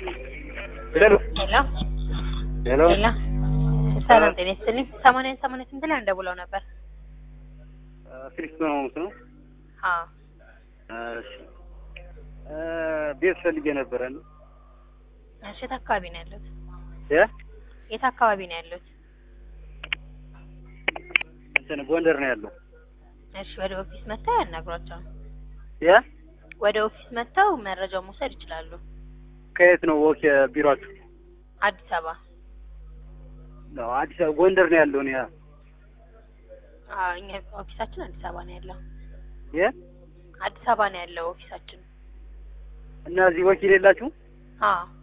ሄሎ ሄሎ ሄሎ ሄሎ ሰላም ጤና ይስጥልኝ። ሰማንያ ሰማንያ ስንት ላይ እንደውለው ነበር? ፊሊክስ ነው ማለት ነው። አዎ እሺ እ ቤት ፈልጌ ነበረ ነው እሺ። የት አካባቢ ነው ያሉት? የ የት አካባቢ ነው ያሉት? እንትን ጎንደር ነው ያለው። እሺ ወደ ኦፊስ መጥተው ያናግሯቸው። የ ወደ ኦፊስ መጥተው መረጃውን መውሰድ ይችላሉ። ከየት ነው ወክ ቢሮአችሁ? አዲስ አበባ ነው አዲስ አበባ ጎንደር ነው ያለው። ነው አዎ፣ እኛ ኦፊሳችን አዲስ አበባ ነው ያለው። የ አዲስ አበባ ነው ያለው ኦፊሳችን። እና እዚህ ወኪል የላችሁ? አዎ